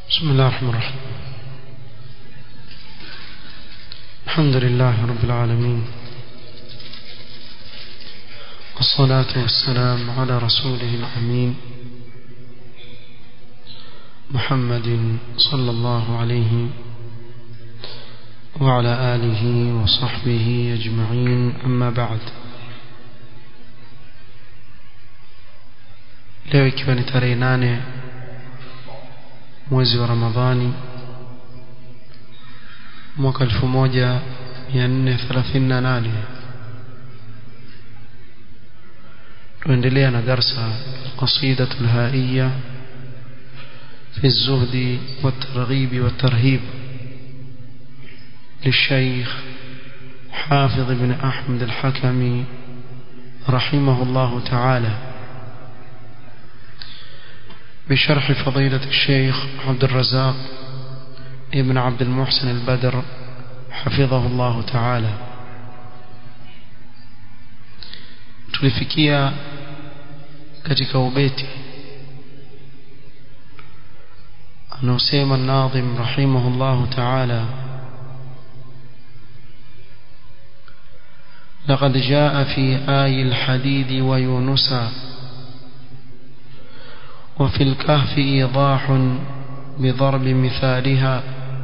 بسم الله الرحمن الرحيم الحمد لله رب العالمين والصلاة والسلام على رسوله الأمين محمد صلى الله عليه وعلى آله وصحبه أجمعين أما بعد leo ikiwa ni tarehe nane mwezi wa ramadhani mwaka 1438 tuendelea na darsa قصيدة الهائية في الزهد والترغيب والترهيب للشيخ حافظ بن أحمد الحكمي رحمه الله تعالى بشرح فضيلة الشيخ عبد الرزاق ابن عبد المحسن البدر حفظه الله تعالى tulifikia katika ubeti anaosema nadhim rahimahullahu ta'ala لقد جاء في آي الحديد ويونسا وفي الكهف إيضاح بضرب مثالها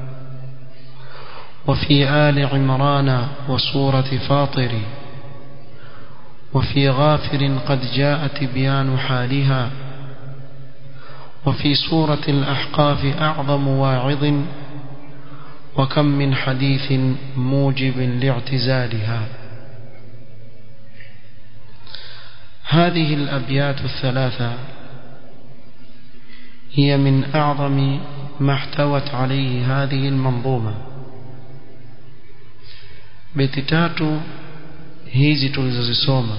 وفي آل عمران وصورة فاطر وفي غافر قد جاء تبيان حالها وفي سورة الأحقاف أعظم واعظ وكم من حديث موجب لاعتزالها هذه الأبيات الثلاثة هي من أعظم ما احتوت عليه هذه المنظومة beti tatu hizi tulizozisoma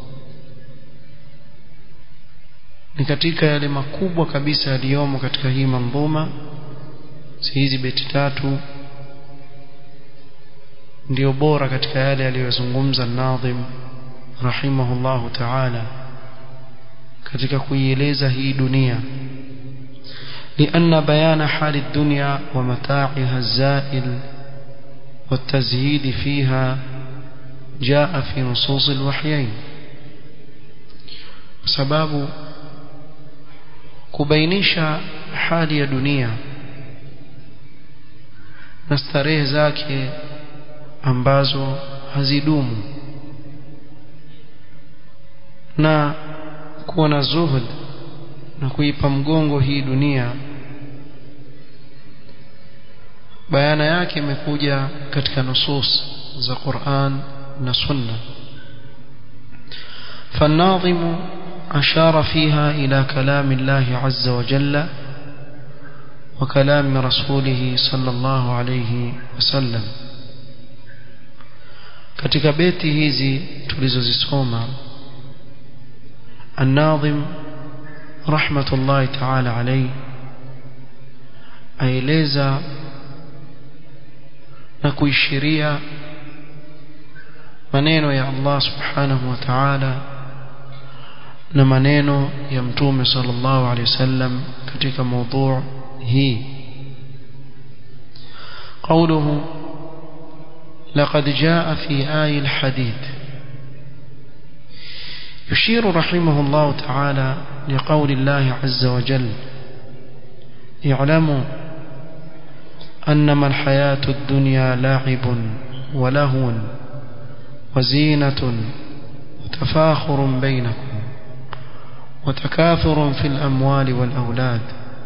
ni katika yale makubwa kabisa yaliyomo katika hii mandhuma si hizi beti tatu ndio bora katika yale aliyozungumza nadhim rahimahullahu ta'ala katika kuieleza hii dunia لأن بيان حال الدنيا ومتاعها الزائل والتزهيد فيها جاء في نصوص الوحيين سباب kubainisha hali ya dunia na starehe zake ambazo hazidumu na kuwa na zuhud na kuipa mgongo hii dunia bayana yake imekuja katika nusus za Qur'an na Sunna فالناظم أشار فيها إلى كلام الله عز وجل وكلام رسوله صلى الله عليه وسلم katika beti hizi tulizozisoma الناظم رحمة الله تعالى عليه aeleza na kuishiria maneno ya Allah subhanahu wa ta'ala na maneno ya mtume sallallahu alaihi wasallam katika mada hii قوله لقد جاء في آي الحديد يشير رحمه الله تعالى لقول الله عز وجل اعلموا أنما الحياة الدنيا لاعب ولهو وزينة وتفاخر بينكم وتكاثر في الأموال والأولاد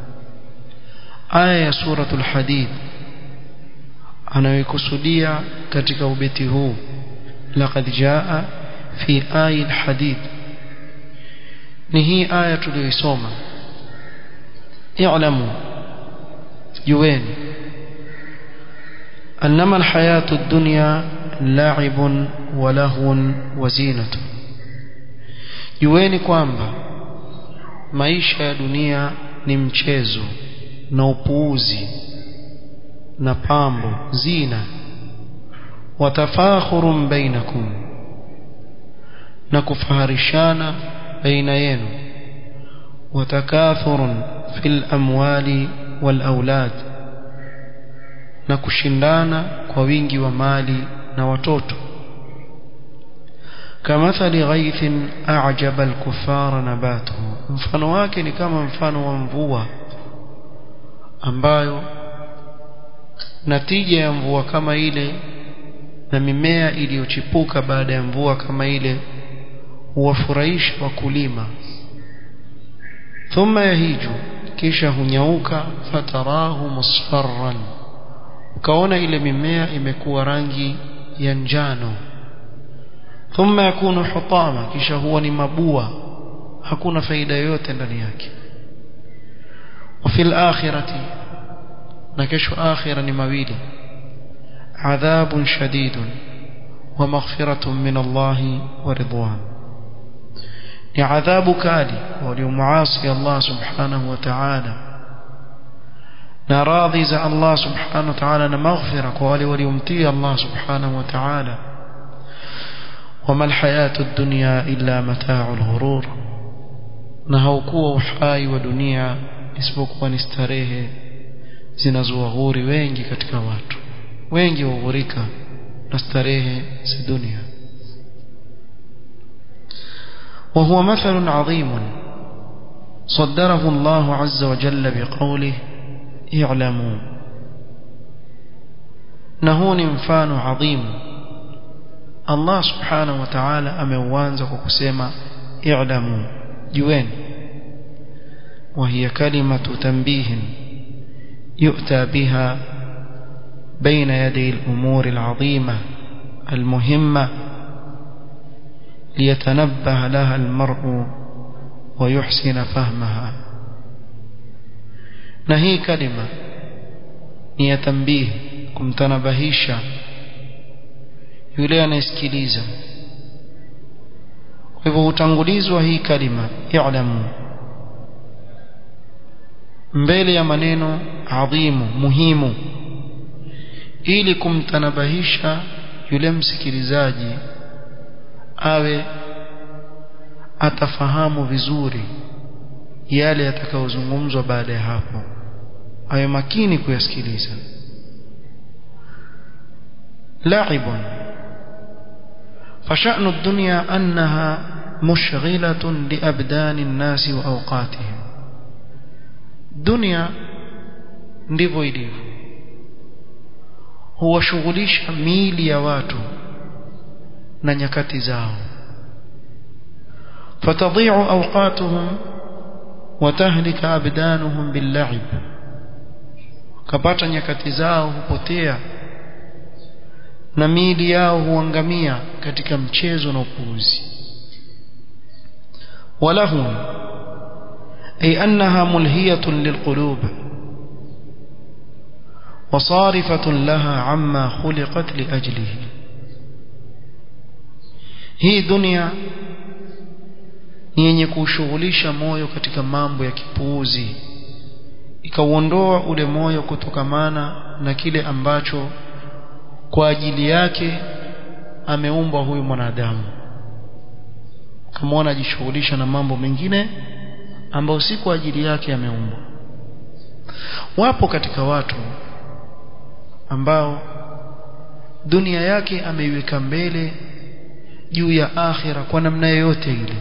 آية سورة الحديد anayoikusudia katika ubeti huu laqad jaa fi ayi alhadid ni hii aya tuliyoisoma i'lamu jueni annama alhayatu ad-dunya la'ibun wa lahwun wa zinatun jueni kwamba maisha ya dunia ni mchezo na upuuzi na pambo zina watafakhurun bainakum na kufaharishana baina yenu وتكاثر في الأموال walaulad na kushindana kwa wingi wa mali na watoto kamathali ghaithin a'jaba al-kuffara nabatuhu mfano wake ni kama mfano wa mvua ambayo natija ya mvua kama ile na mimea iliyochipuka baada ya mvua kama ile huwafurahisha wakulima thumma yahiju kisha hunyauka fatarahu musfarran ukaona ile mimea imekuwa rangi ya njano thumma yakunu hutama kisha huwa ni mabua hakuna faida yoyote ndani yake وفي الآخرة نكش آخرة مبيل عذاب شديد ومغفرة من الله ورضوان عذاب كالي ولمعاصي الله سبحانه وتعالى نراضي زع الله سبحانه وتعالى مغفرة ولي وليمتي الله سبحانه وتعالى وما الحياة الدنيا إلا متاع الغرور نهوكوا وحاي ودنيا isipokuwa ni starehe zinazowaghuri wengi katika watu wengi waghurika na starehe za dunia وهو مثل عظيم صدره الله عز وجل بقوله اعلموا نهون مفان عظيم الله سبحانه وتعالى ameuanza kwa kusema i'lamu jueni وهي كلمة تنبيه يؤتى بها بين يدي الأمور العظيمة المهمة ليتنبه لها المرء ويحسن فهمها نهي كلمة هي تنبيه kumtanabahisha yule anayesikiliza kwa hivyo hutangulizwa hii kalima i'lamu mbele ya maneno adhimu muhimu ili kumtanabahisha yule msikilizaji awe atafahamu vizuri yale yatakayozungumzwa baada ya hapo awe makini kuyasikiliza لعب فشأن الدنيا أنها مشغلة لأبدان الناس وأوقاتهم dunia ndivyo ilivyo huwashughulisha miili ya watu na nyakati zao fatadhi'u awqatuhum wa tahlika abdanuhum bil-la'ib kapata nyakati zao hupotea na miili yao huangamia katika mchezo na upuuzi walahum أي أنها ملهية للقلوب وصارفة لها عما خلقت لأجله hii dunia ni yenye kushughulisha moyo katika mambo ya kipuuzi ikauondoa ule moyo kutokamana na kile ambacho kwa ajili yake ameumbwa huyu mwanadamu kama anajishughulisha na mambo mengine ambao si kwa ajili yake ameumbwa wapo katika watu ambao dunia yake ameiweka mbele juu ya akhira kwa namna yoyote ile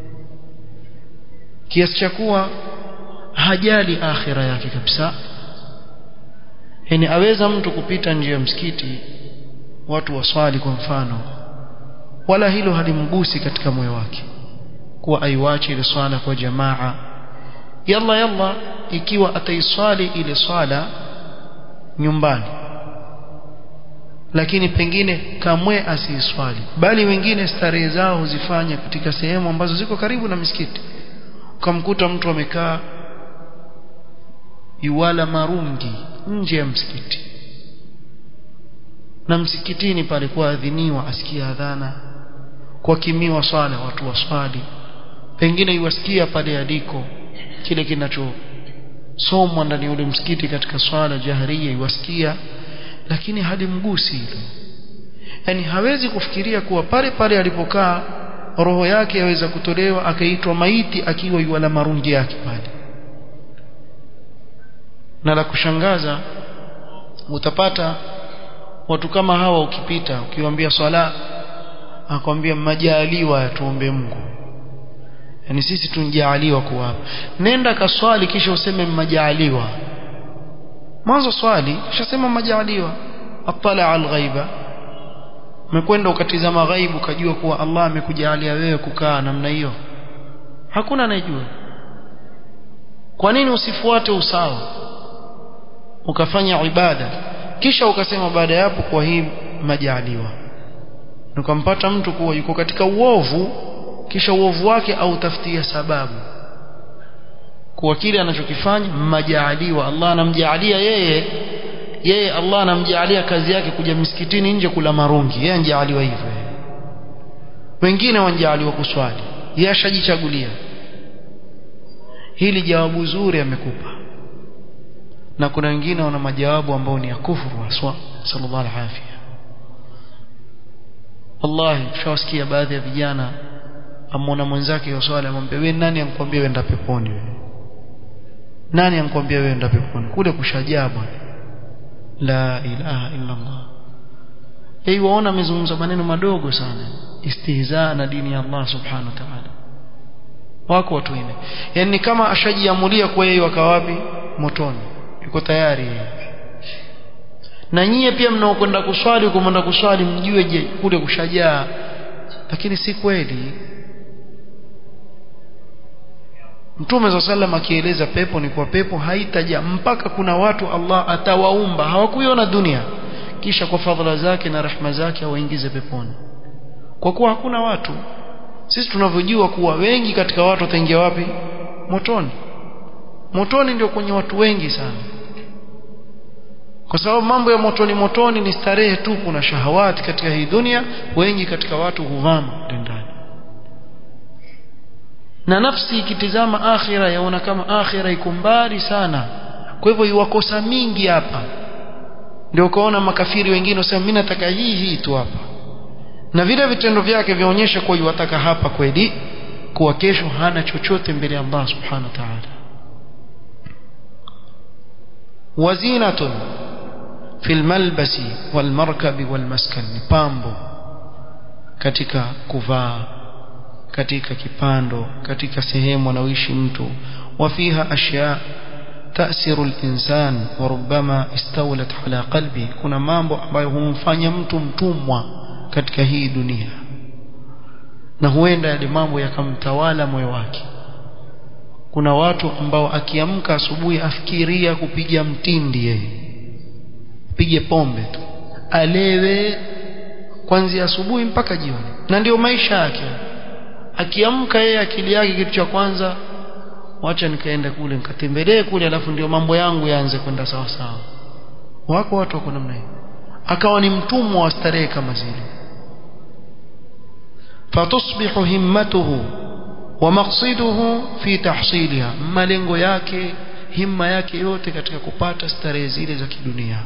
kiasi cha kuwa hajali akhira yake kabisa yani aweza mtu kupita nje ya msikiti watu waswali kwa mfano wala hilo halimgusi katika moyo wake kuwa aiwache ile swala kwa jamaa yalla yalla ikiwa ataiswali ile swala nyumbani lakini pengine kamwe asiiswali bali wengine starehe zao huzifanya katika sehemu ambazo ziko karibu na misikiti ukamkuta mtu amekaa iwala marungi nje ya msikiti na msikitini pale kwa adhiniwa asikia adhana kwa kimiwa swala watu waswali pengine iwasikia pale aliko kile kinachosomwa ndani ya ule msikiti katika swala jaharia iwasikia lakini halimgusi hilo yani hawezi kufikiria kuwa pale pale alipokaa roho yake yaweza kutolewa akaitwa maiti akiwa yuala marungi yake pale na la kushangaza utapata watu kama hawa ukipita ukiwaambia swala akwambia majaliwa tuombe Mungu yani sisi tunjaaliwa kuwa hapa nenda kaswali kisha useme majaliwa mwanzo swali kisha sema majaliwa atala alghaiba umekwenda ukatizama ghaibu ukajua kuwa Allah amekujalia wewe kukaa namna hiyo hakuna anayejua kwa nini usifuate usawa ukafanya ibada kisha ukasema baada ya hapo kwa hii majaliwa ukampata mtu kuwa yuko katika uovu kisha uovu wake au tafutia sababu kwa kile anachokifanya majaliwa Allah anamjalia yeye yeye Allah anamjalia kazi yake kuja misikitini nje kula marungi yeye anjaaliwa hivyo wengine wanjaaliwa kuswali yeye ashajichagulia hili jawabu zuri amekupa na kuna wengine wana majawabu ambao ni ya kufuru haswa sallallahu alaihi afia wallahi tushawasikia baadhi ya vijana amwona mwenzake yoswali amwambia wewe nani ankwambia wewe enda peponi wewe nani ankwambia wewe enda peponi kule kushajaa bwana la ilaha illa Allah yeye waona amezungumza maneno madogo sana istihzaa na dini ya Allah subhanahu wa ta'ala wako watu wengine yani kama ashajiamulia kwa yeye wakawapi motoni yuko tayari na nyie pia mnaokwenda kuswali ukomenda kuswali mjue je kule kushajaa lakini si kweli Mtume za sallam akieleza pepo ni kwa pepo haitaja mpaka kuna watu Allah atawaumba hawakuiona dunia kisha kwa fadhila zake na rahma zake awaingize peponi kwa kuwa hakuna watu sisi tunavyojua kuwa wengi katika watu wataingia wapi motoni motoni ndio kwenye watu wengi sana kwa sababu mambo ya motoni motoni ni starehe tu kuna shahawati katika hii dunia wengi katika watu huvama ndani na nafsi ikitizama akhira yaona kama akhira iko mbali sana kwa hivyo iwakosa mingi hapa ndio ukaona makafiri wengine wasema mimi nataka hii hii tu hapa na vile vitendo vyake vyaonyesha kuwa yuwataka hapa kweli kuwa kesho hana chochote mbele ya Allah subhanahu wa ta'ala wazinatun fil malbasi wal markabi wal maskan ni pambo katika kuvaa katika kipando katika sehemu anaoishi mtu wafiha ashya تأثر الإنسان وربما استولت على قلبه kuna mambo ambayo humfanya mtu mtumwa katika hii dunia na huenda yale mambo yakamtawala moyo wake kuna watu ambao akiamka asubuhi afikiria kupiga mtindi yeye pige pombe tu alewe kuanzia asubuhi mpaka jioni na ndio maisha yake akiamka yeye akili yake kitu cha kwanza wacha nikaenda kule nikatembelee kule alafu ndio mambo yangu yaanze kwenda sawa sawa wako watu wako namna hiyo akawa ni mtumwa wa starehe kama zile fatusbihu himmatuhu wa maqsiduhu fi tahsiliha malengo yake himma yake yote katika kupata starehe zile za kidunia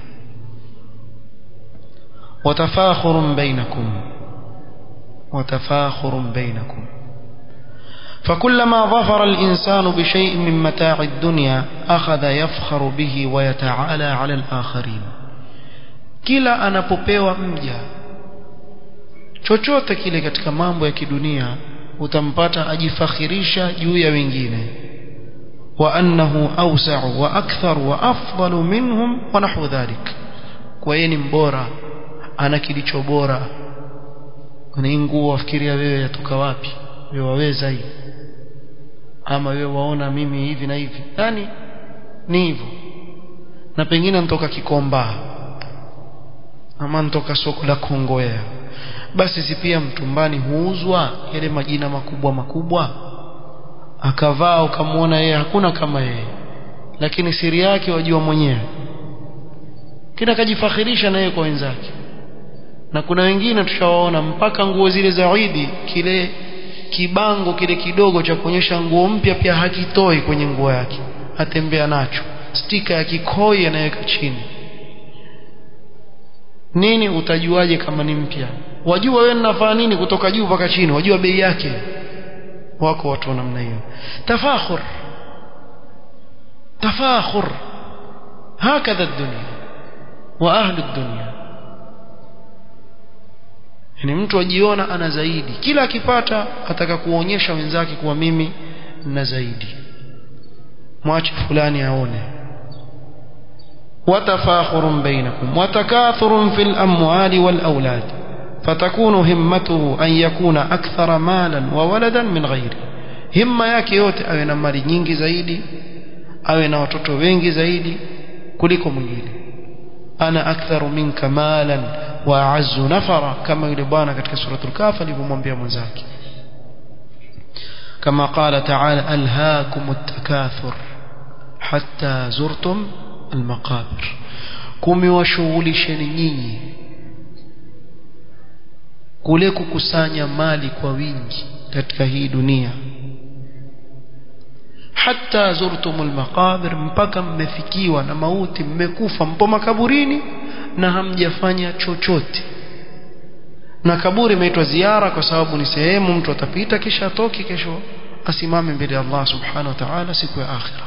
watafakhurun bainakum watafakhurun bainakum فكلما ظفر الإنسان بشيء من متاع الدنيا أخذ يفخر به ويتعالى على الآخرين kila anapopewa mja chochote kile katika mambo ya kidunia utampata ajifakhirisha juu ya wengine wa annahu awsa'u wa akthar wa afdalu minhum wa nahwu dhalik kwa yeye ni mbora ana kilicho bora ni nguo wafikiria wewe yatoka wapi wewe waweza hii ama wewe waona mimi hivi na hivi yani ni hivyo na pengine nitoka Kikomba ama nitoka soko la Kongowea basi si pia mtumbani huuzwa yale majina makubwa makubwa akavaa ukamwona yeye hakuna kama yeye lakini siri yake wajua mwenyewe kina kajifakhirisha na yeye kwa wenzake na kuna wengine tushawaona mpaka nguo zile za Eid kile kibango kile kidogo cha kuonyesha nguo mpya pia hakitoi kwenye nguo yake atembea nacho stika ya kikoi anaweka chini nini utajuaje kama ni mpya wajua wewe ninafanya nini kutoka juu mpaka chini wajua bei yake wako watu namna hiyo tafakhur tafakhur hakadha dunia wa ahli dunia yani mtu ajiona ana zaidi kila akipata ataka kuonyesha wenzake kuwa mimi na zaidi mwache fulani aone وتفاخر بينكم وتكاثر في الأموال والأولاد فتكون همته أن يكون أكثر مالا وولدا من غيره همة yake yote awe na mali nyingi zaidi awe na watoto wengi zaidi kuliko mwingine ana aktharu minka malan wa a'azzu nafara kama yule bwana katika suratul kaf alivyomwambia mwenzake kama qala ta'ala alhaakumut takathur hatta zurtum almaqabir kumewashughulisheni nyinyi kule kukusanya mali kwa wingi katika hii dunia hatta zurtumul maqabir mpaka mmefikiwa na mauti mmekufa mpo makaburini na hamjafanya chochote na kaburi imeitwa ziara kwa sababu ni sehemu mtu atapita kisha atoki kesho asimame mbele ya Allah subhanahu wa ta'ala siku ya akhira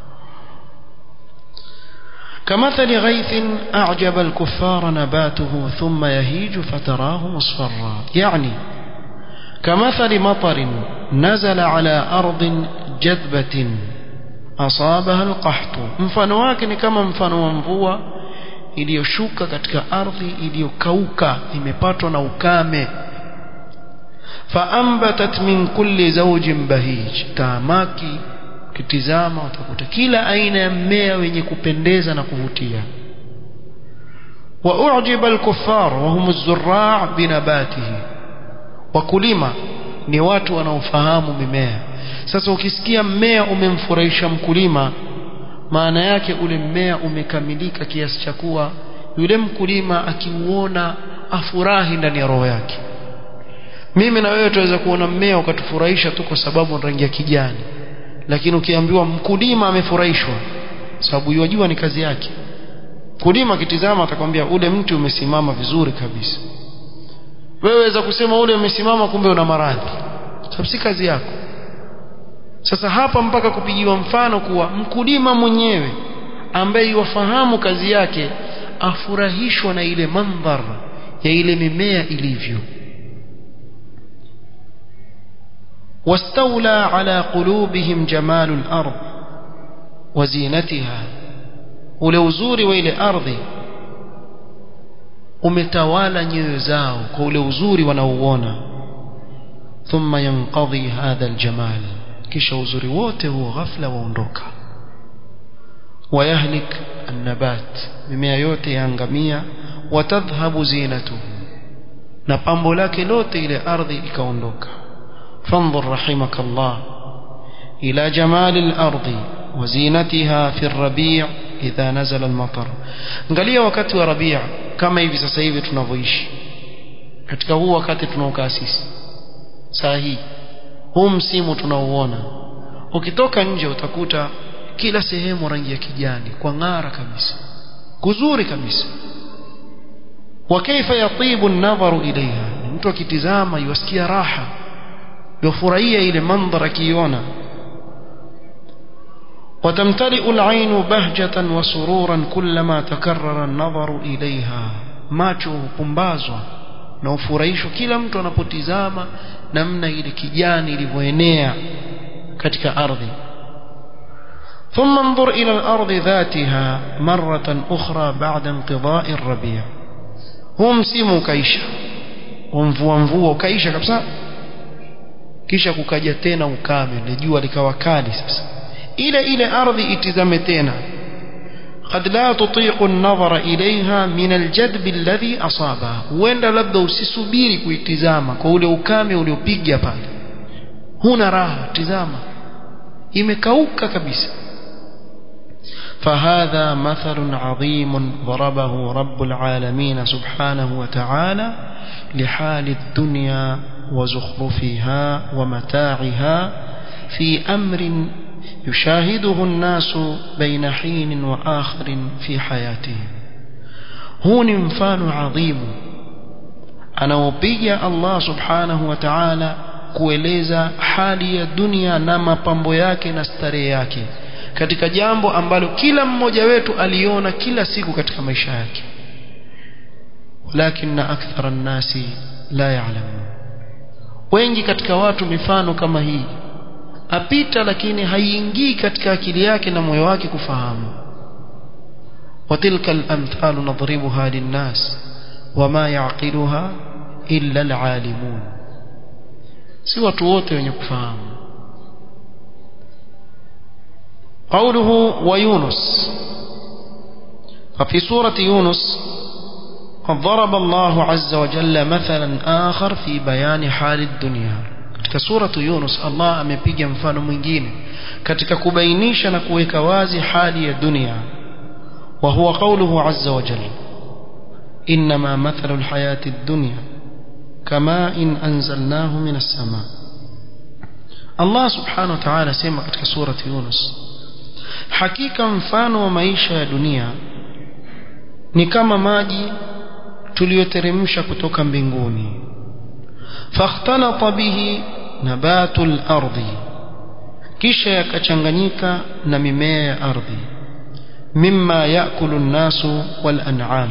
كمثل غيث أعجب الكفار نباته ثم يهيج فتراه مصفرا يعني كمثل مطر نزل على أرض جذبة أصابها القحط mfano wake ni kama mfano wa mvua iliyoshuka katika ardhi iliyokauka imepatwa na ukame faambatat min kulli zawjin bahij tamaki kitizama utakuta kila aina ya mmea wenye kupendeza na kuvutia wa ujiba al-kuffar wa hum az-zurra' binabatihi wakulima ni watu wanaofahamu mimea sasa ukisikia mmea umemfurahisha mkulima maana yake ule mmea umekamilika kiasi cha kuwa yule mkulima akiuona afurahi ndani ya roho yake mimi na wewe tuweza kuona mmea ukatufurahisha tu kwa sababu rangi ya kijani lakini ukiambiwa mkulima amefurahishwa sababu yajua ni kazi yake mkulima akitizama atakwambia ule mti umesimama vizuri kabisa wewe waweza kusema ule umesimama kumbe una maradhi sababu si kazi yako sasa hapa mpaka kupigiwa mfano kuwa mkulima mwenyewe ambaye wafahamu kazi yake afurahishwa na ile mandhar ya ile mimea ilivyo واستولى على قلوبهم جمال الأرض وزينتها ule uzuri wa ile ardhi umetawala nyoyo zao kwa ule uzuri wanaouona thumma yanqadhi hadha aljamal kisha uzuri wote huo ghafla waondoka wayahlik annabat mimea yote yaangamia watadhhabu zinatuhu na pambo lake lote ile ardhi ikaondoka فانظر رحمك الله إلى جمال الأرض وزينتها في الربيع إذا نزل المطر angalia wakati wa rabia kama hivi sasa hivi tunavyoishi katika huu wakati tunaokaa sisi saa hii huu msimu tunaouona ukitoka nje utakuta kila sehemu rangi ya kijani kwa ng'ara kabisa kuzuri kabisa wa kaifa yatibu an-nadharu ilaiha mtu akitizama yusikia raha yufurahia ile mandhara akiona وتمتلئ العين بهجة وسرورا كلما تكرر النظر إليها macho hupumbazwa na ufurahishwa kila mtu anapotizama namna ile kijani ilivyoenea katika ardhi ثم انظر إلى الأرض ذاتها مرة أخرى بعد انقضاء الربيع هو msimu ukaisha mvua mvua ukaisha kabisa kisha kukaja tena ukame na jua likawa kali sasa ile ile ardhi itizame tena قد لا تطيق النظر إليها من الجدب الذي أصابها huenda labda usisubiri kuitizama kwa ule ukame uliopiga pale huna raha tizama imekauka kabisa فهذا مثل عظيم ضربه رب العالمين سبحانه وتعالى لحال الدنيا وزخرفها ومتاعها في أمر يشاهده الناس بين حين وآخر في حياتهم هون مفان عظيم anaopiga Allah subhanahu wa ta'ala kueleza hali ya dunia na mapambo yake na starehe yake katika jambo ambalo kila mmoja wetu aliona kila siku katika maisha yake walakinna akthara nnasi la ya'lamun wengi katika watu mifano kama hii apita lakini haiingii katika akili yake na moyo wake kufahamu وتلك الأمثال نضربها للناس وما يعقلها إلا العالمون si watu wote wenye kufahamu قوله ويونس ففي سورة يونس قد ضرب الله عز وجل مثلا آخر في بيان حال الدنيا katika suratu Yunus Allah amepiga mfano mwingine katika kubainisha na kuweka wazi hali ya dunia wa huwa qawluhu azza wa jalla inma mathalu alhayati ad-dunya kama in anzalnahu min as-sama Allah subhanahu wa ta'ala sema katika surati Yunus hakika mfano wa maisha ya dunia ni kama maji tuliyoteremsha kutoka mbinguni fakhtalata bihi nabatul ardi kisha yakachanganyika na mimea ya ardhi mimma yakulu nnasu wal an'am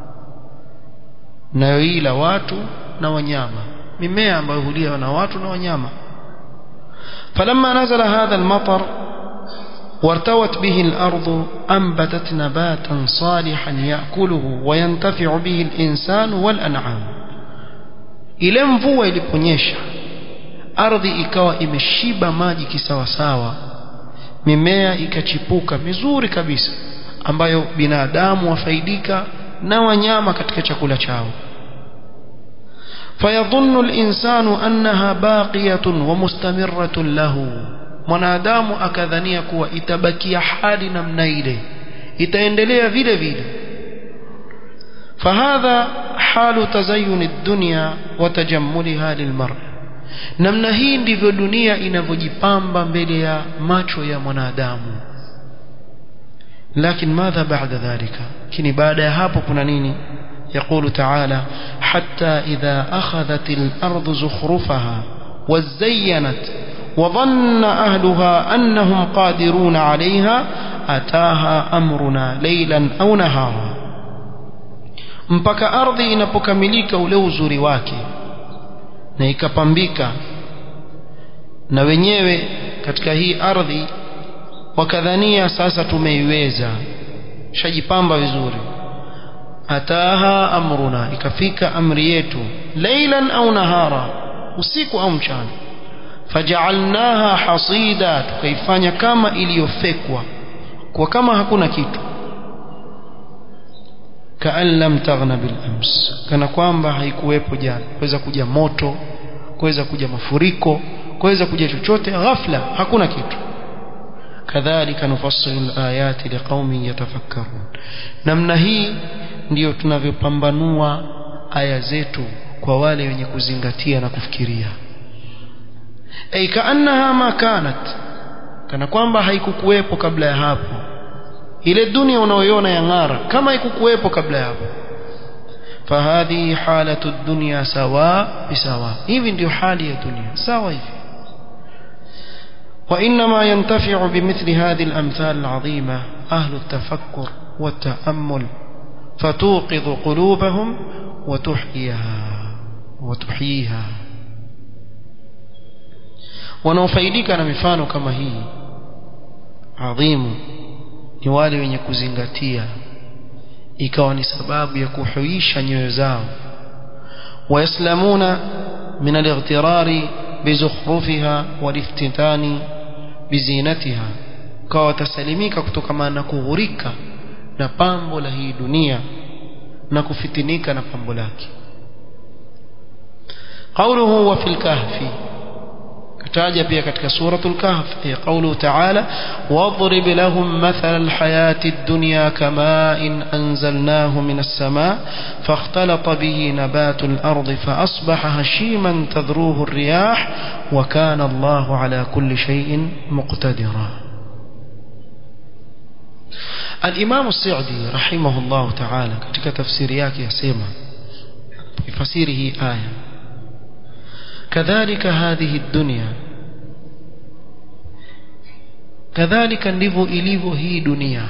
nayoila watu na wanyama mimea ambayo huliwa na watu na wanyama falamma nazala hadha almatar وارتوت به الأرض أنبتت نباتا صالحا يأكله وينتفع به الإنسان والأنعام ile mvua iliponyesha ardhi ikawa imeshiba maji kisawasawa mimea ikachipuka mizuri kabisa ambayo binadamu wafaidika na wanyama katika chakula chao fayadhunnu al-insanu annaha baqiyatun wa mustamirratun lahu mwanadamu akadhania kuwa itabakia hali namna ile itaendelea vile vile فهذا حال تزين الدنيا وتجملها للمرء namna hii ndivyo dunia inavyojipamba mbele ya macho ya mwanadamu lakini madha baada dhalika lakini baada ya hapo kuna nini يقول تعالى حتى إذا أخذت الأرض زخرفها وزينت وظن أهلها أنهم قادرون عليها أتاها أمرنا ليلا أو نهارا mpaka ardhi inapokamilika ule uzuri wake na ikapambika na wenyewe katika hii ardhi wakadhania sasa tumeiweza shajipamba vizuri ataha amruna ikafika amri yetu leilan au nahara usiku au mchana fajaalnaha hasida tukaifanya kama iliyofekwa kwa kama hakuna kitu kaan lam taghna bil ams kana kwamba haikuwepo jana kuweza kuja moto kuweza kuja mafuriko kuweza kuja chochote ghafla hakuna kitu kadhalika nufassilu alayati liqaumin yatafakkarun namna hii ndiyo tunavyopambanua aya zetu kwa wale wenye kuzingatia na kufikiria ay kaannaha ma kanat kana kwamba haikukuwepo kabla ya hapo ile dunia unaoiona ya ng'ara kama haikukuwepo kabla ya hapo fahadhi halatu dunya sawa bisawa hivi ndio hali ya dunia sawa hivi وإنما ينتفع بمثل هذه الأمثال العظيمة أهل التفكر والتأمل فتوقظ قلوبهم وتحييها وتحييها wanaofaidika na mifano kama hii adhimu ni wale wenye kuzingatia ikawa ni sababu ya kuhuisha nyoyo zao wayaslamuna min alightirari bizukhrufiha waliftitani bizinatiha kawa watasalimika kutokana na kughurika na pambo la hii dunia na kufitinika na pambo lake qawluhu wa fil kahfi kataja pia katika suratul kahf ya qawluhu ta'ala wadrib lahum mathala alhayati ad-dunya kama'in anzalnahu minas sama' fakhtalata bihi nabatu al-ardi fa asbaha hashiman tadruhu ar-riyah wa kana Allahu ala kulli shay'in muqtadira الإمام السعدي رحمه الله تعالى katika tafsiri yake yasema ifasiri hii aya كذلك هذه الدنيا kadhalika ndivyo ilivyo hii dunia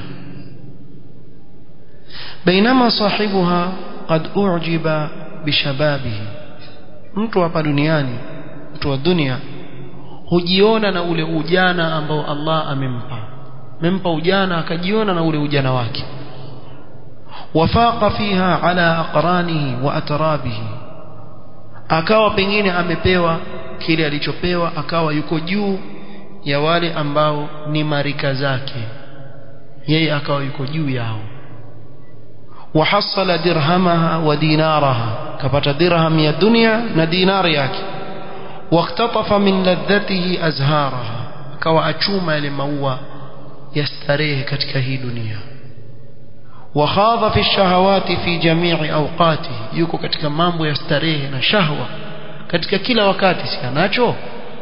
bainama sahibuha qad ujiba bishababihi mtu hapa duniani mtu wa dunia hujiona na ule ujana ambao Allah amempa amempa ujana akajiona na ule ujana wake wafaqa fiha ala aqranihi wa atrabihi akawa pengine amepewa kile alichopewa akawa yuko juu ya wale ambao ni marika zake yeye akawa yuko juu yao وحصل درهمها ودينارها كبت درهم يا الدنيا ندينار yake واختطف من لذته أزهارها كوا أچوما لموا يستريه katika hii dunia وخاض في الشهوات في جميع أوقاته yuko katika mambo ya starehe na shahwa katika kila wakati si anacho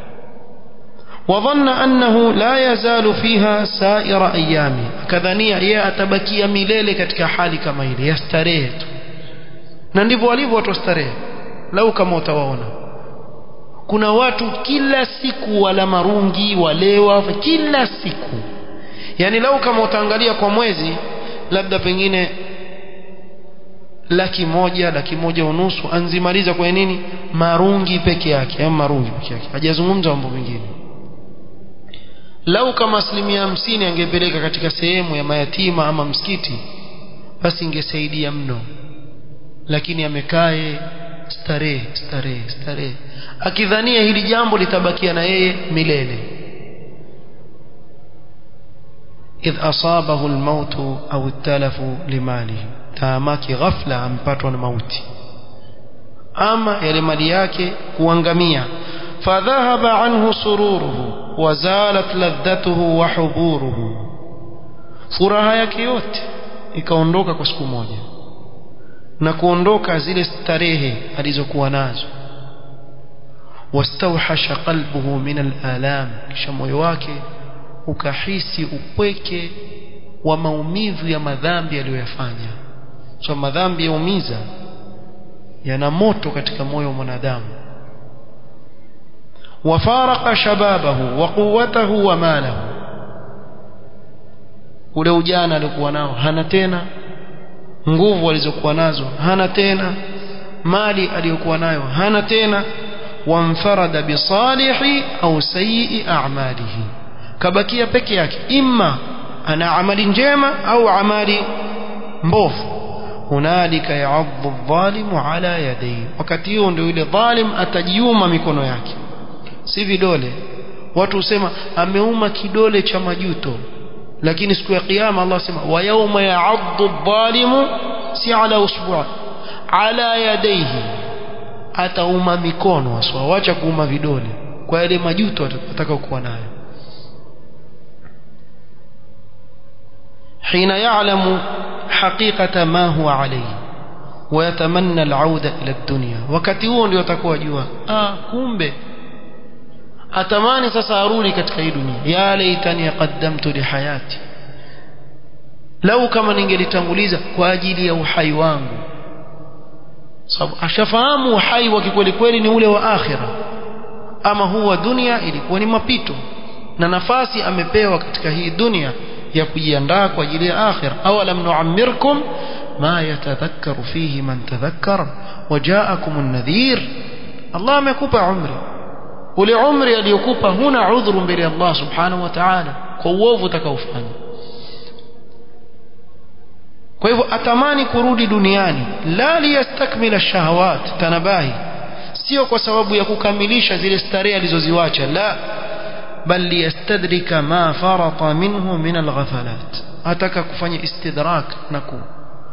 وظن أنه لا يزال فيها سائر أيامه كذنيا yeye atabakia milele katika hali kama ile ya starehe tu na ndivyo walivyo watu starehe lau kama utawaona kuna watu kila siku wala marungi walewa kila siku yani lau kama utaangalia kwa mwezi labda pengine laki moja laki moja unusu anzimaliza kwa nini marungi peke yake ama marungi peke yake hajazungumza mambo mengine lau kama asilimia hamsini angepeleka katika sehemu ya mayatima ama msikiti basi ingesaidia mno lakini amekae starehe starehe starehe akidhania hili jambo litabakia na yeye milele idh asabahu almautu au التلف limalihi taamaki ghafla ampatwa na mauti ama yale mali yake kuangamia fadhahaba anhu sururuhu wazalat ladhatuhu wa huburuhu furaha yake yote ikaondoka kwa siku moja na kuondoka zile starehe alizokuwa nazo wastawhasha qalbuhu min alalam kisha moyo wake ukahisi upweke wa maumivu ya madhambi aliyoyafanya so madhambi yaumiza yana moto katika moyo wa mwanadamu وفارق شبابه وقوته وماله ule ujana alikuwa nao hana tena nguvu alizokuwa nazo hana tena mali aliyokuwa nayo hana tena wamfarada bisalihi au sayyi a'malihi kabakia peke yake imma ana amali njema au amali mbovu hunalika ya'adhu adh-dhalimu ala yadayhi wakati huo ndio yule dhalim atajiuma mikono yake si vidole watu husema ameuma kidole cha majuto lakini siku ya kiyama Allah sema wa yawma ya'addu adh-dhalimu si ala usbu' ala yadayhi atauma mikono aswa wacha kuuma vidole kwa yale majuto atakao kuwa nayo حين يعلم حقيقة ما هو عليه ويتمنى العودة إلى الدنيا wakati huo ndio atakuwa jua ah kumbe atamani sasa arudi katika hii dunia ya laitani qaddamtu li hayati lau kama ningelitanguliza kwa ajili ya uhai wangu sababu ashafahamu uhai wa kikweli kweli ni ule wa akhira ama huu wa dunia ilikuwa ni mapito na nafasi amepewa katika hii dunia ya kujiandaa kwa ajili ya akhira awalam nuammirkum ma yatadhakkaru fihi man tadhakkar wajaakum an-nadhir Allah amekupa umri ule umri aliyokupa huna udhuru mbele ya Allah subhanahu wa ta'ala kwa uovu utakaofanya kwa hivyo atamani kurudi duniani la liyastakmila shahawat tanabahi sio kwa sababu ya kukamilisha zile starehe alizoziwacha la bal liyastadrika ma farata minhu min alghafalat ataka kufanya istidrak na ku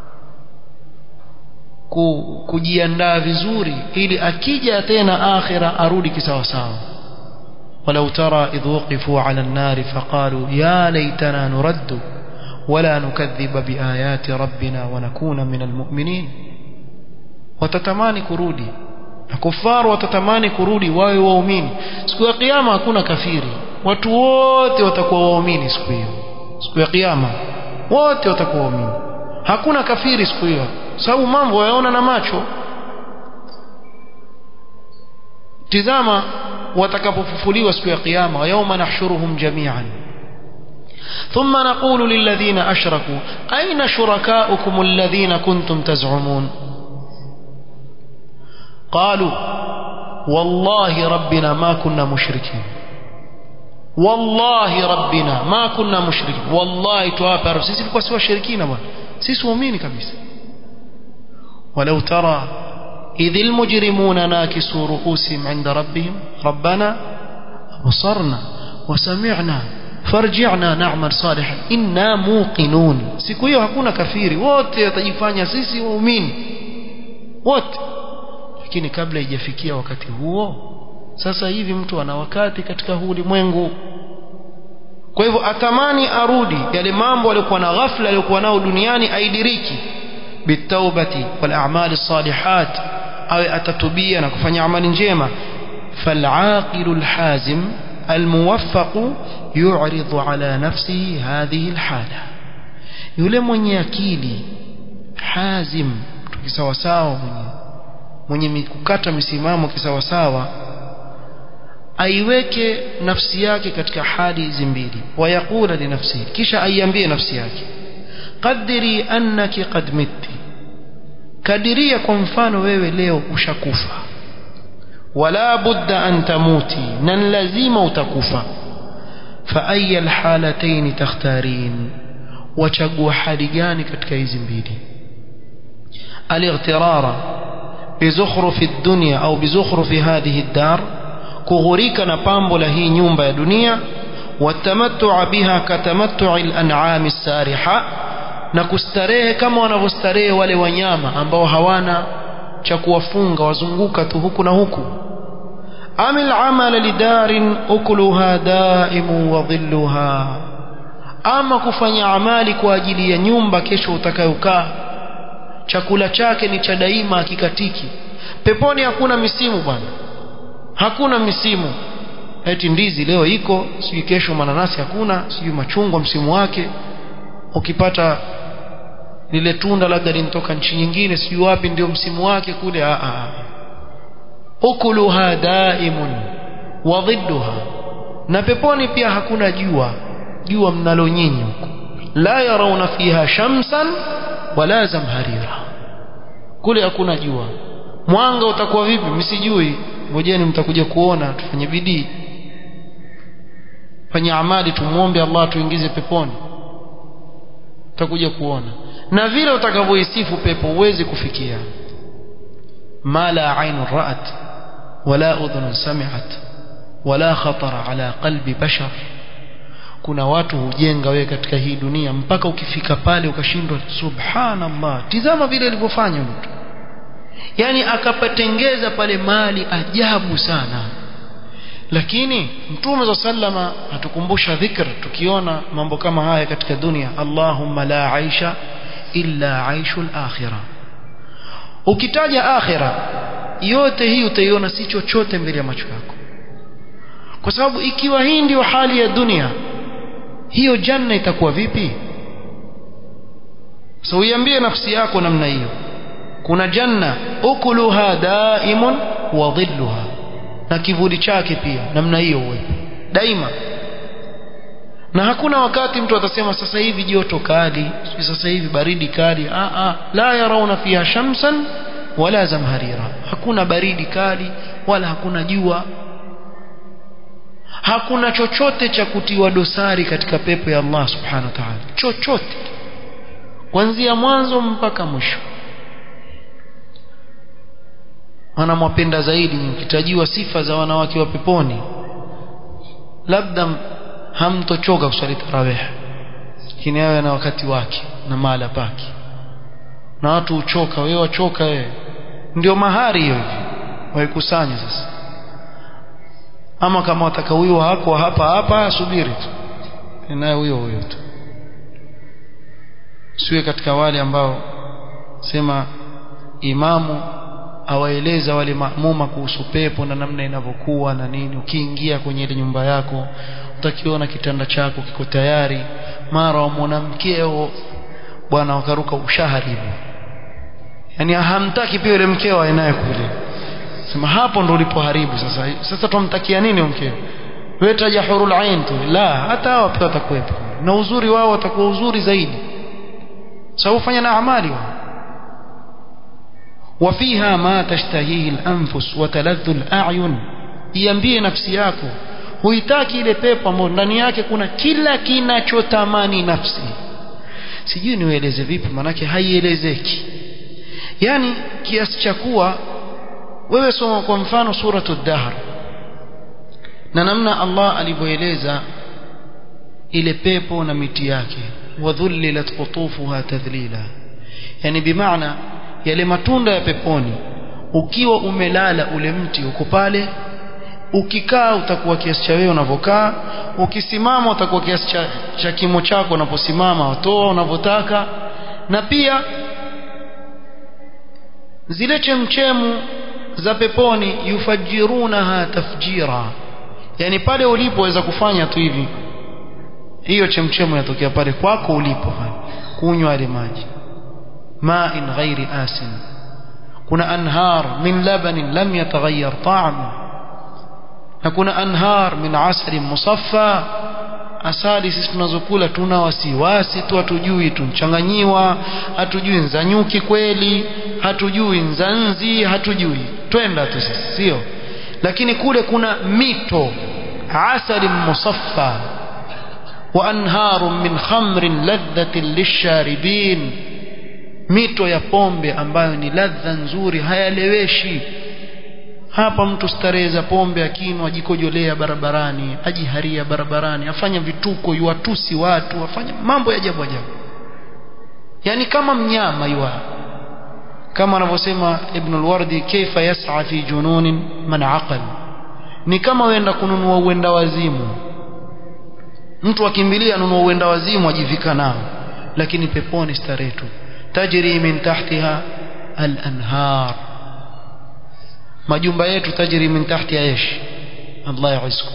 ku, kujiandaa vizuri ili akija tena akhira arudi kisawasawa ولو ترى إذ وقفوا على النار فقالوا يا ليتنا نرد ولا نكذب بآيات ربنا ونكون من المؤمنين وتتماني كرودي كفار وتتماني كرودي wawe waumini siku ya kiyama hakuna kafiri watu wote watakuwa waumini siku hiyo siku ya kiyama wote watakuwa waumini hakuna kafiri siku hiyo sababu mambo yaona na macho tizama watakapofufuliwa siku ya kiyama yauma nahshuruhum jami'an ثم نقول للذين أشركوا أين شركاؤكم الذين كنتم تزعمون قالوا والله ربنا ما كنا مشركين والله ربنا ما كنا مشركين والله توابر sisi tulikuwa si washirikina bwana sisi waamini kabisa ولو ترى إذ المجرمون ناكسوا رؤوسهم عند ربهم ربنا أبصرنا وسمعنا فارجعنا نعمل صالحا إنا موقنون siku hiyo hakuna kafiri wote watajifanya sisi waumini wote lakini kabla ijafikia wakati huo sasa hivi mtu ana wakati katika huu ulimwengu kwa hivyo atamani arudi yale mambo aliyokuwa na ghafla aliyokuwa nao duniani aidiriki bitaubati wal a'mali salihat awe atatubia na kufanya amali njema فالعاقل الحازم الموفق يعرض على نفسه هذه الحالة yule mwenye akili hazim tukisawasawa mwenye mwenye kukata misimamo kisawasawa aiweke nafsi yake katika hali hizi mbili wayaqula linafsihi kisha aiambie nafsi yake qadiri annaki qad mitti kadiria kwa mfano wewe leo ushakufa wala budda an tamuti na lazima utakufa fa aya alhalatayn takhtarin wachagua hali gani katika hizi mbili الاغترار بزخرف الدنيا أو بزخرف هذه الدار كغريك نبامب له نيومب دنيا والتمتع بها كتمتع الأنعام السارحة نكستريه كما wanavyostarehe wale wanyama ambao hawana cha kuwafunga wazunguka tu huku na huku amil amala lidarin ukuluha daimu wa dhilluha ama kufanya amali kwa ajili ya nyumba kesho utakayokaa chakula chake ni cha daima hakikatiki peponi hakuna misimu bwana hakuna misimu eti ndizi leo iko sijui kesho mananasi hakuna sijui machungwa msimu wake ukipata lile tunda labda linatoka nchi nyingine sijui wapi ndio msimu wake kule a a ukuluha daimun wa dhidduha na peponi pia hakuna jua jua mnalo nyinyi huko la yarawna fiha shamsan wala zamharira kule hakuna jua mwanga utakuwa vipi msijui ngojeni mtakuja kuona tufanye bidii fanye amali tumuombe Allah tuingize peponi utakuja kuona na vile utakavyoisifu pepo uwezi kufikia ma la ainu ra'at wala udhun sami'at wala khatara ala qalbi bashar kuna watu hujenga wewe katika hii dunia mpaka ukifika pale ukashindwa subhanallah tizama vile alivyofanya mtu yani akapatengeza pale mali ajabu sana lakini mtume za sallama atukumbusha dhikr tukiona mambo kama haya katika dunia Allahumma la aisha illa aishul akhirah ukitaja akhira yote hii utaiona si chochote mbele ya macho yako kwa sababu ikiwa hii ndio hali ya dunia hiyo janna itakuwa vipi so uiambie nafsi yako namna hiyo kuna janna ukuluha daimun wa dhilluha na kivuli chake pia namna hiyo uwepo daima na hakuna wakati mtu atasema sasa hivi joto kali sasa hivi baridi kali a a la yarauna fiha shamsan wala zamharira hakuna baridi kali wala hakuna jua hakuna chochote cha kutiwa dosari katika pepo ya Allah subhanahu wa ta'ala chochote kuanzia mwanzo mpaka mwisho wanamwapenda zaidi mkitajiwa sifa za wanawake wa peponi labda hamtochoka kuswali tarawih lakini awe na wakati wake na mahala pake na watu huchoka wewe wachoka wewe ndio mahari hiyo hivi waikusanya sasa ama kama wataka huyo hako hapa hapa subiri tu naye huyo huyo tu siwe katika wale ambao sema imamu awaeleza wale maamuma kuhusu pepo na namna inavyokuwa na nini ukiingia kwenye ile nyumba yako utakiona kitanda chako kiko tayari mara wamwona mkeo bwana wakaruka ushahari hivyo yani hamtaki pia yule mkeo aenaye kule sema hapo ndo ulipoharibu sasa sasa tumtakia nini mkeo wewe taja hurul ain tu la hata hao pia watakuwepo na uzuri wao watakuwa uzuri zaidi sababu fanya na amali wao وفيها ما تشتهيه الأنفس وتلذ الأعين iambie nafsi yako huitaki ile pepo ambayo ndani yake kuna kila kinachotamani nafsi sijui niueleze vipi manake haielezeki yani kiasi cha kuwa wewe soma kwa mfano suratu dahr na namna Allah alivyoeleza ile pepo na miti yake wadhullilat qutufuha tadhlila yani bimaana yale matunda ya peponi ukiwa umelala ule mti uko pale ukikaa utakuwa kiasi cha wewe unavyokaa ukisimama utakuwa kiasi cha, cha kimo chako unaposimama watoa unavyotaka na pia zile chemchemu za peponi yufajirunaha tafjira yani pale ulipo waweza kufanya tu hivi hiyo chemchemu yatokea pale kwako ulipo kunywa yale maji ma'in ghairi asin kuna anhar min labanin lam yataghayyar ta'amu na kuna anhar min asalin musaffa asali sisi tunazokula tuna wasiwasi tu hatujui tunchanganyiwa hatujui nzanyuki kweli hatujui nzanzi hatujui twenda tu sisi sio lakini kule kuna mito asalin musaffa wa anharun min khamrin ladhatin lisharibin mito ya pombe ambayo ni ladha nzuri hayaleweshi hapa mtu starehe za pombe akinwa ajikojolea barabarani ajiharia barabarani afanya vituko yuwatusi watu afanya mambo ya ajabu ajabu yani kama mnyama yuwa kama anavyosema ibn al-wardi kaifa yas'a fi jununin man aqal ni kama wenda kununua uenda wazimu mtu akimbilia anunua uenda wazimu ajivika nao lakini peponi starehe tu tajri min tahtiha al-anhar majumba yetu tajri min tahtiha ish Allah yaisku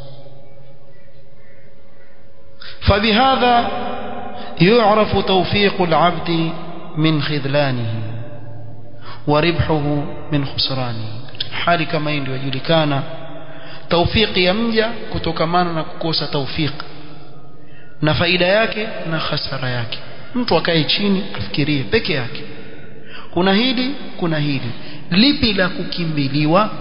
فبهذا يعرف توفيق العبد من خذلانه وربحه من خسرانه hali kama hii ndio yajulikana taufiki ya mja kutokamana na kukosa taufiki na faida yake na hasara yake mtu akae chini afikirie peke yake kuna hili kuna hili lipi la kukimbiliwa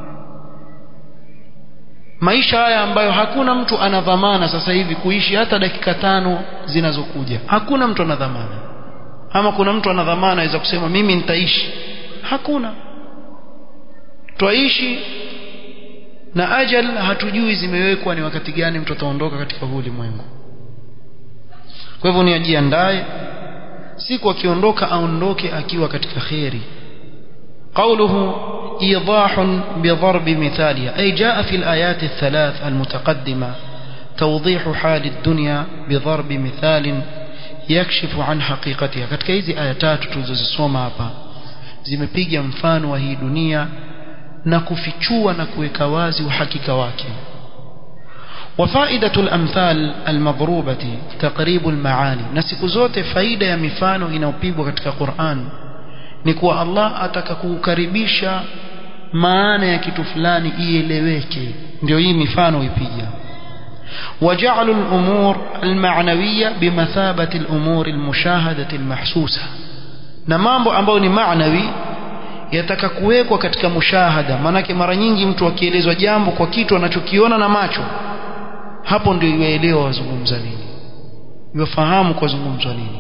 maisha haya ambayo hakuna mtu ana dhamana sasa hivi kuishi hata dakika tano zinazokuja hakuna mtu ana dhamana ama kuna mtu ana dhamana aweza kusema mimi nitaishi hakuna twaishi na ajal hatujui zimewekwa ni wakati gani mtu ataondoka katika huu ulimwengu kwa hivyo ni ajiandae siku akiondoka aondoke akiwa katika kheri قوله إيضاح بضرب مثالها أي جاء في الآيات الثلاث المتقدمة توضيح حال الدنيا بضرب مثال يكشف عن حقيقتها katika hizi aya tatu tulizozisoma hapa zimepiga mfano wa hii dunia na kufichua na kuweka wazi uhakika wake وفائدة الأمثال المضروبة تقريب المعاني na siku zote faida ya mifano inayopigwa katika Qur'an ni kuwa Allah ataka kukaribisha maana ya kitu fulani ieleweke ndio hii mifano ipiga وجعل الأمور المعنوية بمثابة الأمور المشاهدة المحسوسة na mambo ambayo ni maanawi yataka kuwekwa katika mushahada maanake mara nyingi mtu akielezwa jambo kwa kitu anachokiona na macho hapo ndio yuelewa wazungumza nini yufahamu kwa zungumzwa nini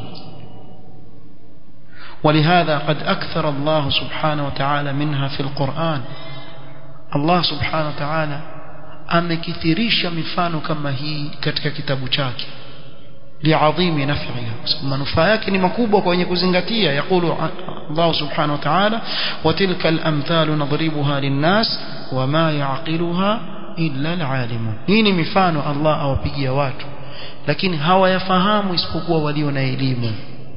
ولهذا قد أكثر الله سبحانه وتعالى منها في القرآن الله سبحانه وتعالى amekithirisha mifano kama hii katika kitabu chake liadhimi naf'iha manufaa yake ni makubwa kwa wenye kuzingatia yakulu Allah subhanahu wa ta'ala wa tilka al-amthalu nadribuha lin-nas wama ya'qiluha illa al-alimun hii ni mifano Allah awapigia watu lakini hawayafahamu isipokuwa walio na elimu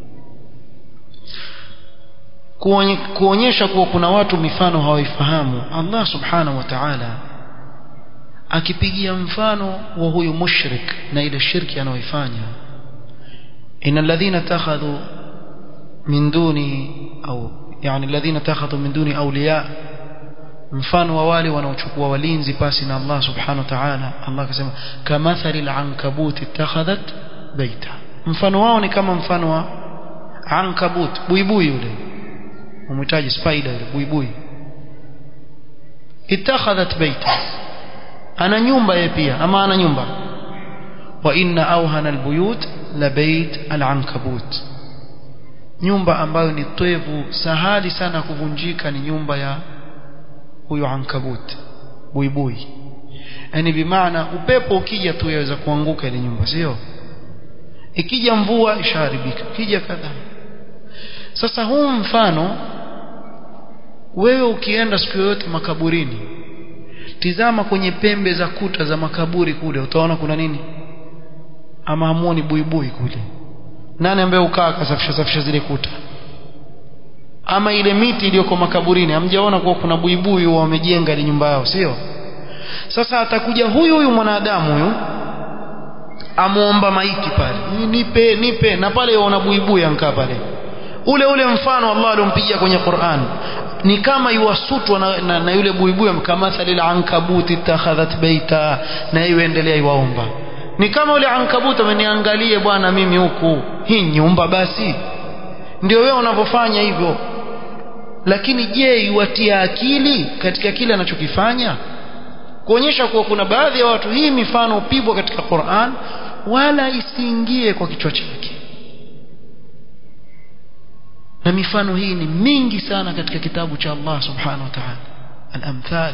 kuonyesha kuwa kuna watu mifano hawaifahamu Allah subhanahu wa ta'ala akipigia mfano wa huyu mushrik na ile shirki anaoifanya inna alladhina takhadhu min duni au yani alladhina takhadhu min duni awliya mfano wa wale wanaochukua walinzi pasi na Allah subhanahu wa ta'ala Allah akasema kamathali al-ankabut ittakhadhat baita mfano wao ni kama mfano wa ankabut buibui yule umhitaji spider yule buibui ittakhadhat baita ana nyumba yeye pia ama ana nyumba wa inna awhana albuyut la bait alankabut nyumba ambayo ni twevu sahali sana kuvunjika ni nyumba ya huyo ankabut buibui yani bimaana upepo ukija tu yaweza kuanguka ile nyumba sio ikija mvua ishaharibika ikija kadhaa sasa huu mfano wewe ukienda siku yoyote makaburini tizama kwenye pembe za kuta za makaburi kule utaona kuna nini ama hamuoni buibui kule nani ambaye ukaa akasafisha safisha zile kuta ama ile miti iliyoko makaburini hamjaona kuwa kuna buibui wamejenga ile nyumba yao sio sasa atakuja huyu huyu mwanadamu huyu amuomba maiti pale nipe nipe na pale yaona buibui ankaa pale ule ule mfano Allah alompigia kwenye Qur'an ni kama yuwasutwa na, na, na yule buibui kamathali al-ankabuti ittakhadhat baita na iwe endelea iwaomba ni kama yule ankabuti ameniangalie bwana mimi huku hii nyumba basi ndio wewe unavyofanya hivyo lakini je iwatia akili katika kile anachokifanya kuonyesha kuwa kuna baadhi ya watu hii mifano upigwa katika Qur'an wala isiingie kwa kichwa chake na mifano hii ni mingi sana katika kitabu cha Allah subhanahu wa ta'ala al-amthal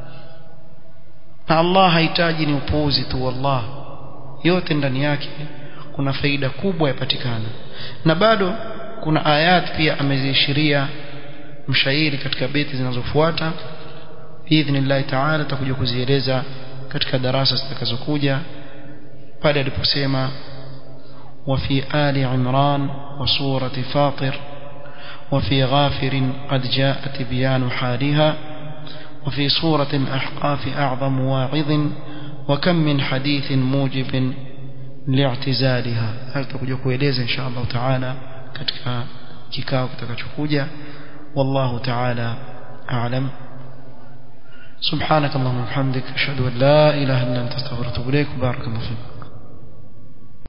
na Allah hahitaji ni upuuzi tu wallah yote ndani yake kuna faida kubwa yapatikana na bado kuna ayat pia ameziishiria mshairi katika beti zinazofuata biidhnillahi ta'ala tutakuja kuzieleza katika darasa zitakazokuja pale aliposema وفي آل عمران وسورة فاطر وفي غافر قد جاء تبيان حالها وفي سورة الأحقاف أعظم واعظ وكم من حديث موجب لاعتزالها هل تكون kueleza insha Allah taala katika kikao kitakachokuja wallahu taala a'lam سبحانك اللهم وبحمدك اشهد ان لا اله الا انت استغفرك واتوب اليك بارك الله فيك